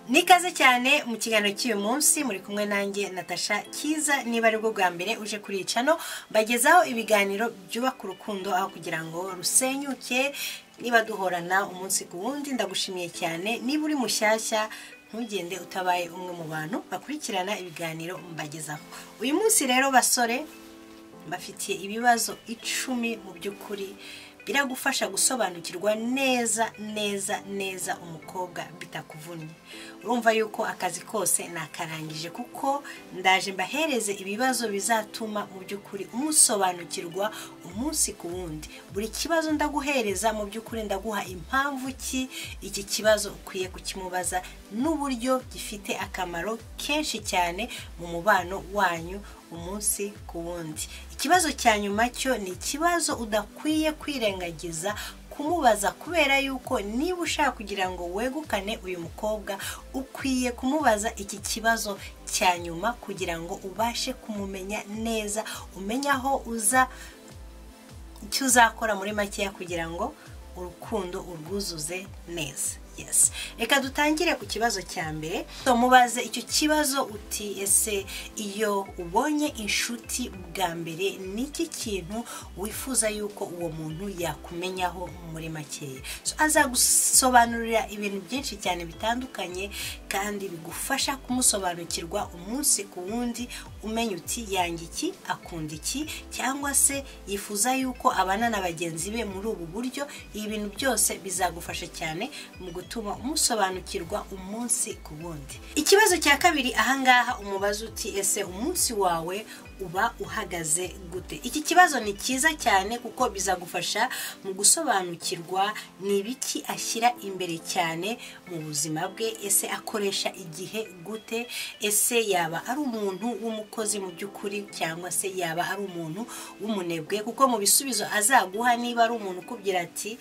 nikaze cyane mu kiganiro cy'uyu munsi muri kumwe nanjye natasha kiza niba ari bwo bwa mbere uje kuri iyi cano mbagezaho ibiganiro byubaka urukundo aho kugira ngo rusenyuke niba duhorana umunsi ku wundi ndagushimiye cyane niba uri mushyashya ntugende utabaye umwe mu bantu bakurikirana ibiganiro mbagezaho uyu munsi rero basore bafitiye ibibazo icumi mu by'ukuri biragufasha gusobanukirwa neza neza neza umukobwa bitakuvunnye urumva yuko akazi kose nakarangije kuko ndaje mbahereze ibibazo bizatuma mu by'ukuri umusobanukirwa umunsi ku wundi buri kibazo ndaguhereza mu by'ukuri ndaguha impamvu ki iki kibazo ukwiye kukimubaza n'uburyo gifite akamaro kenshi cyane mu mubano wanyu umunsi ku wundi ikibazo cya nyuma cyo ni ikibazo udakwiye kwirengagiza kumubaza kubera yuko niba ushaka kugira ngo wegukane uyu mukobwa ukwiye kumubaza iki kibazo cya nyuma kugira ngo ubashe kumumenya neza umenye aho uza icyo uzakora muri makeya kugira ngo urukundo urwuzuze neza yes reka dutangire ku kibazo cya mbere mubaze icyo kibazo uti ese iyo ubonye inshuti bwa mbere ni iki kintu wifuza yuko uwo muntu yakumenyaho muri makeya azagusobanurira ibintu byinshi cyane bitandukanye kandi bigufasha kumusobanukirwa umunsi ku wundi umenya uti yanga iki akunda iki cyangwa se yifuza yuko abana na bagenzi be muri ubu buryo ibi bintu byose bizagufasha cyane mu gutuma umusobanukirwa umunsi ku wundi ikibazo cya kabiri ahangaha umubaza uti ese umunsi wawe uba uhagaze gute iki kibazo ni cyiza cyane kuko bizagufasha mu gusobanukirwa ni ibiki ashyira imbere cyane mu buzima bwe ese akoresha igihe gute ese yaba ari umuntu w'umukozi mu by'ukuri cyangwa se yaba ari umuntu w'umunebwe kuko mu bisubizo azaguha niba ari umuntu ukubwira ati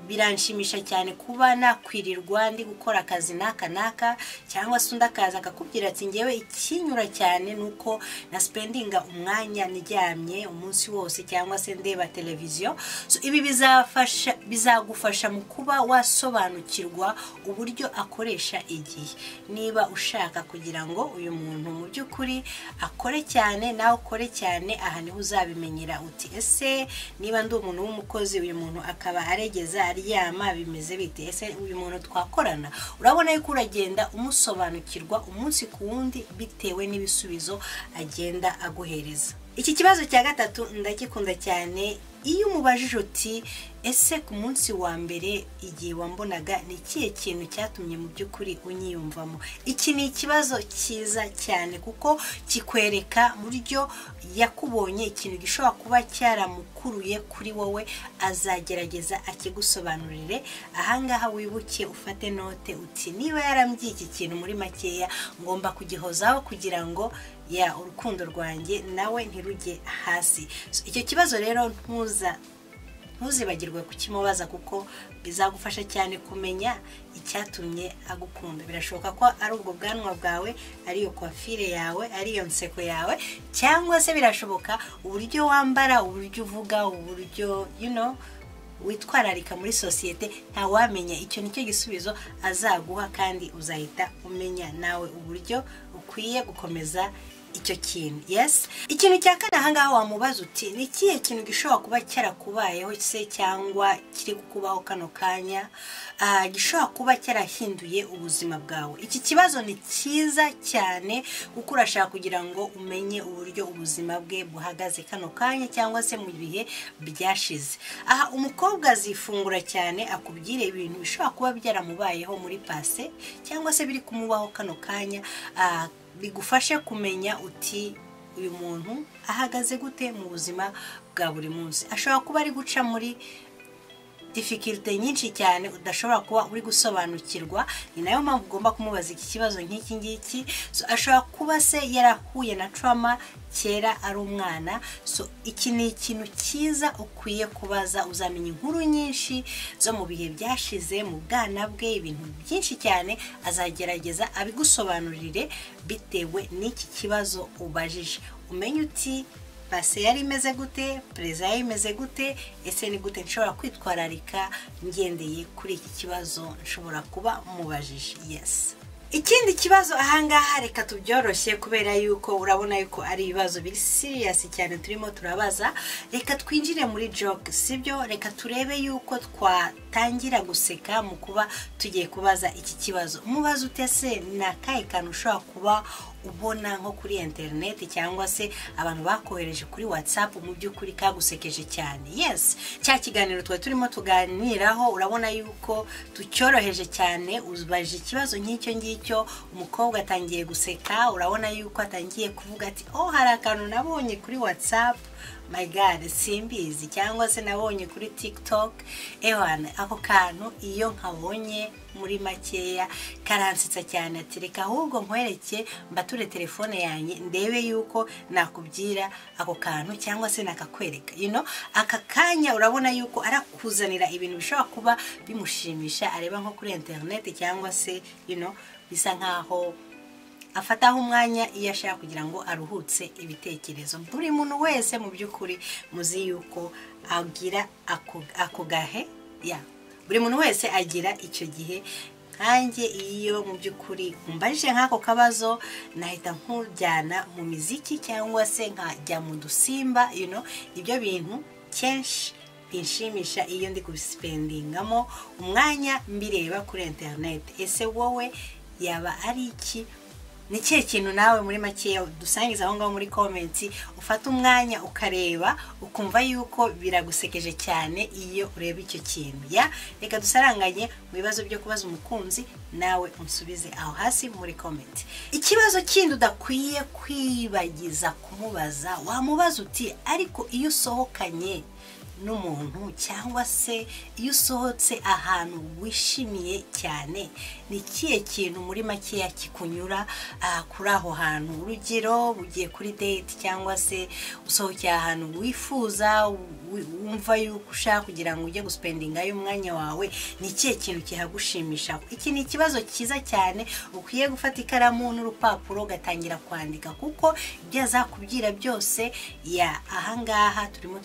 biranshimisha cyane kuba nakwirirwa ndi gukora akazi n'aka n'aka cyangwa se undi akaza akakubwira ati ngewe ikinyura cyane ni uko na spendinga umwanya ndyamye umunsi wose cyangwa se ndeba televiziyo ibi bizafasha bizagufasha mu kuba wasobanukirwa uburyo akoresha igihe niba ushaka kugira ngo uyu muntu mu by'ukuri akore cyane nawe ukore cyane aha niho uzabimenyera uti ese niba ndi umuntu w'umukozi uyu muntu akaba aregeza aryama bimeze bite ese uyu muntu twakorana urabona yuko uragenda umusobanukirwa umunsi ku wundi bitewe n'ibisubizo agenda aguhereza iki kibazo cya gatatu ndagikunda cyane iyo umubajije uti ese ku munsi wa mbere igihe wambonaga ni ikihe kintu cyatumye mu by'ukuri unyiyumvamo iki ni ikibazo cyiza cyane kuko kikwereka buryo yakubonye ikintu gishobora kuba cyaramukuruye kuri wowe azagerageza akigusobanurire ahangaha wibuke ufate note uti niba yarambyiye iki kintu muri makeya ngomba kugihozaho kugira ngo ya urukundo rwanjye nawe ntirujye hasi icyo kibazo rero ntuza ntuzibagirwe kukimubaza kuko bizagufasha cyane kumenya icyatumye agukunda birashoboka ko ari ubwo bwanwa bwawe ari iyo kwafire yawe ari iyo nseko yawe cyangwa se birashoboka uburyo wambara uburyo uvuga uburyo you know witwararika muri sosiyete ntawamenya icyo nicyo gisubizo azaguha kandi uzahita umenya nawe uburyo ukwiye gukomeza icyo kintu yes ikintu cya kane ahangaha wamubaza uti ni ikihe kintu gishobora kuba cyarakubayeho se cyangwa kiri kukubaho kano kanya gishobora kuba cyarahinduye ubuzima bwawe iki kibazo ni cyiza cyane kuko urashaka kugira ngo umenye uburyo ubuzima bwe buhagaze kano kanya cyangwa se mu bihe byashize aha umukobwa azifungura cyane akubwire ibintu bishobora kuba byaramubayeho muri pase cyangwa se biri kumubaho kano kanya bigufashe kumenya uti uyu muntu ahagaze gute mu buzima bwa buri munsi ashobora kuba ari guca muri difikirite nyinshi cyane udashobora kuba uri gusobanukirwa ni nayo mpamvu ugomba kumubaza iki kibazo nk'iki ngiki ashobora kuba se yarahuye na trauma kera ari umwana so iki ni ikintu cyiza ukwiye kubaza uzamenya inkuru nyinshi zo mu bihe byashize mu bwana bwe ibintu byinshi cyane azagerageza abigusobanurire bitewe n'iki kibazo ubajije umenye uti pase yari imeze gute perezida yari imeze gute ese ni gute nshobora kwitwararika ngendeye kuri iki kibazo nshobora kuba mubajije yesi ikindi kibazo ahangaha reka tubyoroshye kubera yuko urabona yuko ari ibibazo biri siriyasi cyane turimo turabaza reka twinjire muri joke sibyo reka turebe yuko twatangira guseka mu kuba tugiye kubaza iki kibazo umubazo utese ni akahe kantu ushobora kuba ubona nko kuri interineti cyangwa se abantu bakohereje kuri watsapu mu by'ukuri kagusekeje cyane yesi cya kiganiro twari turimo tuganiraho urabona yuko tucyoroheje cyane ubaje ikibazo nk'icyo ngicyo umukobwa atangiye guseka urabona yuko atangiye kuvuga ati oh hari akantu nabonye kuri watsapu my god simbizi cyangwa se nabonye kuri tiktok ewana ako kantu iyo nkabonye muri makeya karansitsa cyane ati reka ahubwo nkwereke mbature telefone yanjye ndebe yuko nakubwira ako kantu cyangwa se nakakwereka ino aka kanya urabona yuko arakuzanira ibintu bishobora kuba bimushimisha areba nko kuri interineti cyangwa se ino bisa nk'aho afataho umwanya iyo ashaka kugira ngo aruhutse ibitekerezo buri muntu wese mu by'ukuri muzi yuko agira ako gahe ya buri muntu wese agira icyo gihe nkanjye iyo mu by'ukuri mbaje nk'ako kabazo nahita nkujyana mu miziki cyangwa se nkajya mu dusimba ibyo bintu kenshi binshimisha iyo ndi kubisipendingamo umwanya mbireba kuri interineti ese wowe yaba ari iki ni ikihe kintu nawe muri makeya dusangiza aho ngaho muri komenti ufata umwanya ukareba ukumva yuko biragusekeje cyane iyo ureba icyo kintu ya reka dusaranganye mu bibazo byo kubaza umukunzi nawe umusubize aho hasi muri komenti ikibazo kindi udakwiye kwibagiza kumubaza wamubaza uti ariko iyo usohokanye n'umuntu cyangwa se iyo usohotse ahantu wishimiye cyane ni ikihe kintu muri makeya kikunyura kuri aho hantu urugero ugiye kuri date cyangwa se usohokeye ahantu wifuza wumva yuko ushaka kugira ngo ujye gusipendingayo umwanya wawe ni ikihe kintu kihagushimisha iki ni ikibazo cyiza cyane ukwiye gufata ikaramu n'urupapuro ugatangira kwandika kuko ibyo azakubwira byose ya ahangaha turimo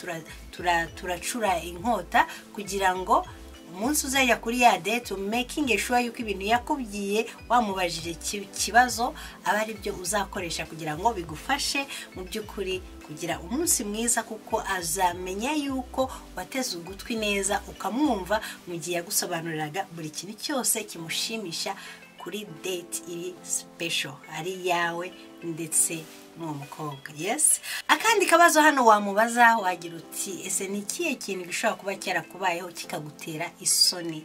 turacura inkota kugira ngo umunsi uzajya kuri ya date mekingi shuwa yuko ibintu yakubwiye wamubajije ikibazo aba ari byo uzakoresha kugira ngo bigufashe mu by'ukuri kugira umunsi mwiza kuko azamenya yuko wateze ugutwi neza ukamwumva mu gihe yagusobanuriraga buri kintu cyose kimushimisha kuri date iri sipesho ari iyawe ndetse n'uwo mukobwa yesi akandi kabazo hano wamubaza wagira uti ese ni ikihe kintu gishobora kuba cyarakubayeho kikagutera isoni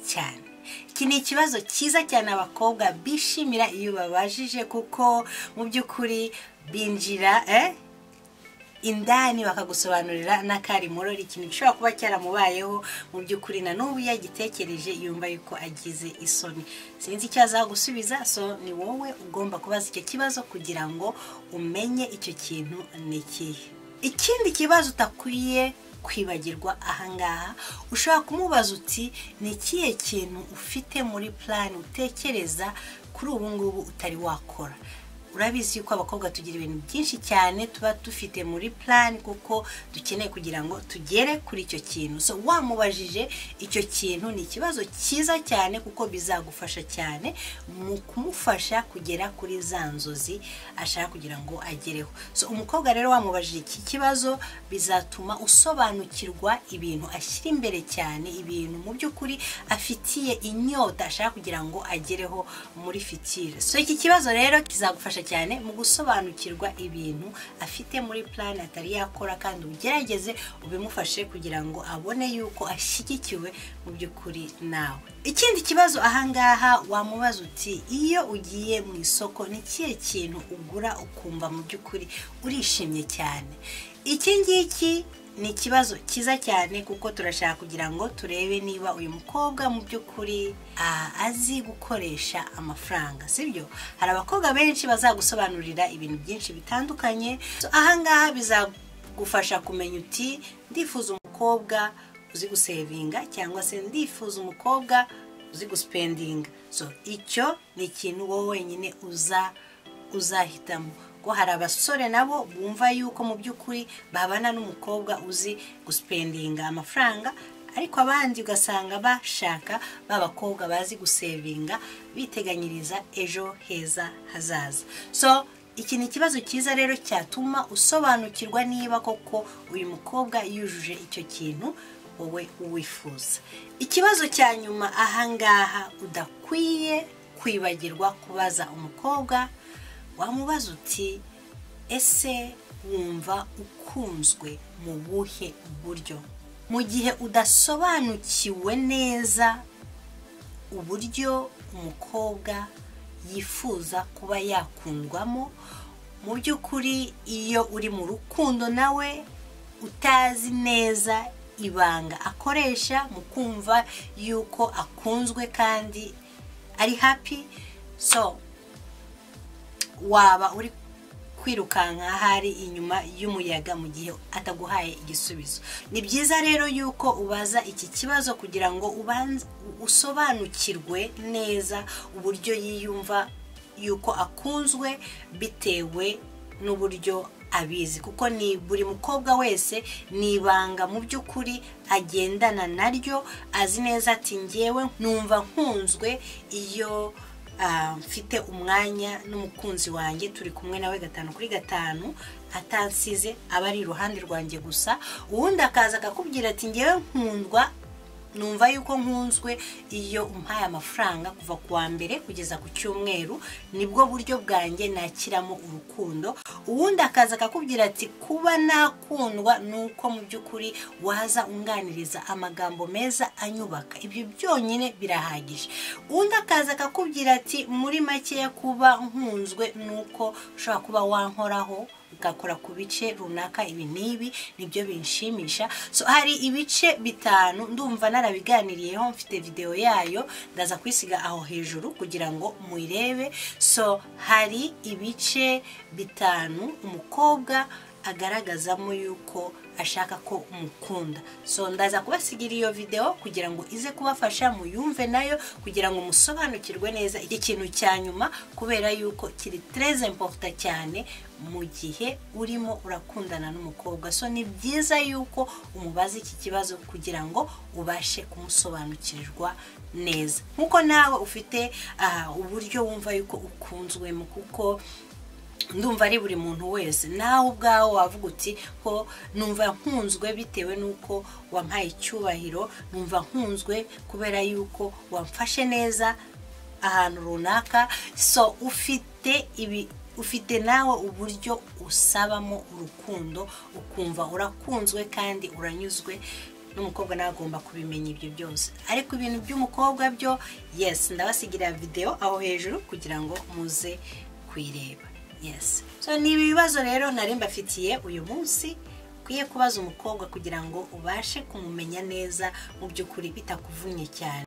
cyane iki ni ikibazo cyiza cyane abakobwa bishimira iyo babajije kuko mu by'ukuri binjira indani bakagusobanurira n'akari murori ikintu gishobora kuba cyaramubayeho mu by'ukuri na n'ubu yagitekereje yumva yuko agize isoni sinzi icyo azagusubiza so ni wowe ugomba kubaza icyo kibazo kugira ngo umenye icyo kintu ni ikihe ikindi kibazo utakwiye kwibagirwa ahangaha ushobora kumubaza uti ni ikihe kintu ufite muri purani utekereza kuri ubu ngubu utari wakora urabizi yuko abakobwa tugira ibintu byinshi cyane tuba dufite muri plan kuko dukeneye kugira ngo tugere kuri icyo kintu so wamubajije icyo kintu ni ikibazo cyiza cyane kuko bizagufasha cyane mu kumufasha kugera kuri za nzozi ashaka kugira ngo agereho so umukobwa rero wamubajije iki kibazo bizatuma usobanukirwa ibintu ashyira imbere cyane ibintu mu by'ukuri afitiye inyota ashaka kugira ngo agereho muri fitire so iki kibazo rero kizagufasha cyane mu gusobanukirwa ibintu afite muri plan atari yakora kandi ugerageze ubimufashe kugira ngo abone yuko ashyigikiwe mu by'ukuri nawe ikindi kibazo ahangaha wamubaza uti iyo ugiye mu isoko ni ikihe kintu ugura ukumva mu by'ukuri urishimye cyane iki ngiki ni ikibazo cyiza cyane kuko turashaka kugira ngo turebe niba uyu mukobwa mu by'ukuri azi gukoresha amafaranga sibyo hari abakobwa benshi bazagusobanurira ibintu byinshi bitandukanye ahangaha bizagufasha kumenya uti ndifuza umukobwa uzi gusevinga cyangwa se ndifuza umukobwa uzi gusipendinga so icyo ni ikintu wowe wenyine uza uzahitamo ko hari abasore nabo bumva yuko mu by'ukuri babana n'umukobwa uzi gusipendinga amafaranga ariko abandi ugasanga bashaka b'abakobwa bazi gusevinga biteganyiriza ejo heza hazaza so iki ni ikibazo cyiza rero cyatuma usobanukirwa niba koko uyu mukobwa yujuje icyo kintu wowe uwifuza ikibazo cya nyuma ahangaha udakwiye kwibagirwa kubaza umukobwa wamubaza uti ese wumva ukunzwe mu buhe buryo mu gihe udasobanukiwe neza uburyo umukobwa yifuza kuba yakundwamo mu by'ukuri iyo uri mu rukundo nawe utazi neza ibanga akoresha mu kumva yuko akunzwe kandi ari happy so waba uri kwirukanka ahari inyuma y'umuyaga mu gihe ataguhaye igisubizo ni byiza rero yuko ubaza iki kibazo kugira ngo usobanukirwe neza uburyo yiyumva yuko akunzwe bitewe n'uburyo abizi kuko ni buri mukobwa wese ni ibanga mu by'ukuri agendana naryo azi neza ati ngewe numva nkunzwe iyo mfite umwanya n'umukunzi wanjye turi kumwe nawe gatanu kuri gatanu atansize aba ari iruhande rwanjye gusa uwundi akaza akakubwira ati ngewe nkundwa numva yuko nkunzwe iyo umpaye amafaranga kuva ku wa mbere kugeza ku cyumweru nibwo buryo bwanjye nakiramo urukundo uwundi akaza akakubwira ati kuba nakundwa ni uko mu by'ukuri waza unganiriza amagambo meza anyubaka ibyo byonyine birahagije uwundi akaza akakubwira ati muri makeya kuba nkunzwe ni uko ushobora kuba wankoraho ugakora ku bice runaka ibi n'ibi nibyo binshimisha so hari ibice bitanu ndumva narabiganiriyeho mfite videwo yayo ndaza kwisiga aho hejuru kugira ngo muyirebe so hari ibice bitanu umukobwa agaragazamo yuko ashaka ko umukunda so ndaza kubasigira iyo videwo kugira ngo ize kubafasha muyumve nayo kugira ngo musobanukirwe neza iki kintu cya nyuma kubera yuko kiri tereze mpofuta cyane mu gihe urimo urakundana n'umukobwa so ni byiza yuko umubaza iki kibazo kugira ngo ubashe kumusobanukirwa neza nk'uko nawe ufite uburyo wumva yuko ukunzwemo kuko ndumva ari buri muntu wese nawe ubwawe wavuga uti ko numva nkunzwe bitewe n'uko wampaye icyubahiro numva nkunzwe kubera yuko wamfashe neza ahantu runaka so ufite ibi ufite nawe uburyo usabamo urukundo ukumva urakunzwe kandi uranyuzwe n'umukobwa nawe agomba kubimenya ibyo byose ariko ibintu by'umukobwa byo yesi ndabasigira videwo aho hejuru kugira ngo muze kuyireba yes so ni ibibazo rero nari mbafitiye uyu munsi ukwiye kubaza umukobwa kugira ngo ubashe kumumenya neza mu by'ukuri bitakuvunnye cyane